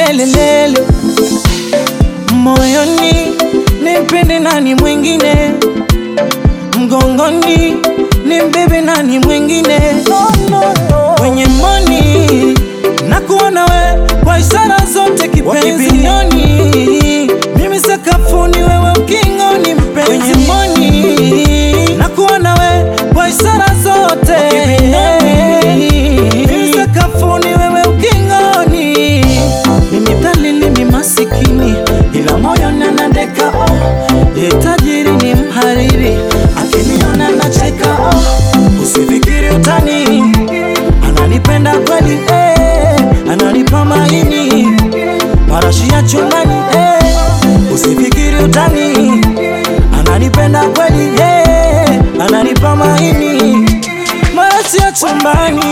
lelelelele moyoni nimpende nani mwingine mgongoni nimbebe nani mwingine kwenye moni na kuona we kwa ishara zote kipenzi nyoni mimi sakafuni wewe ukingoni mpenzi kwenye moni na kuona we kwa ishara zote mimi sakafuni wewe ukingoni mimi dhalili ni masikini ila moyo nanadeka oh. Ye tajiri ni mhariri akiniona nacheka oh. Usifikiri utani ananipenda kweli eh. Ananipa maini marashi ya chumbani eh. Usifikiri utani ananipenda kweli eh. Ananipa maini marashi ya chumbani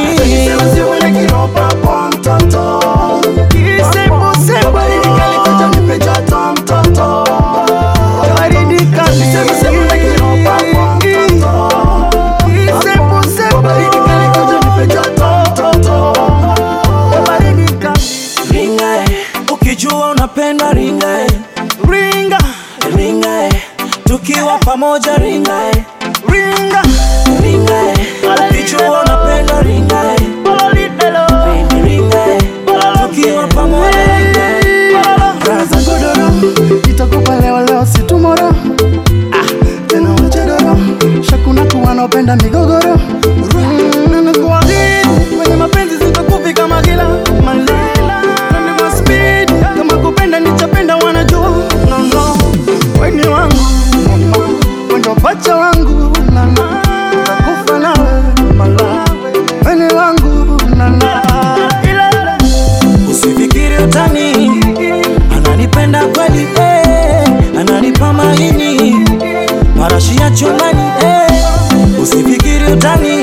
ringa eh. ukijua unapenda ringa eh. ringa ringa eh. tukiwa pamoja ringa eh. ringa ringa eh. ukijua unapenda ringa eh. ringa eh. tukiwa pamoja ringa eh. Raza godoro itakupa leo leo si tomorrow. Ah, tena wachadoro shakuna kuwa naopenda migogoro nakuahidi kwenye mapenzi sitakufi kama kila malela Nani wa speed kama kupenda nichapenda wanajua no, no. weni wangu wendo pacha wangu nana takufa nawe mala weni wangu nana ilele Usifikiri utani ananipenda kweli eh, ananipa maini marashi ya chumbani eh. Usifikiri utani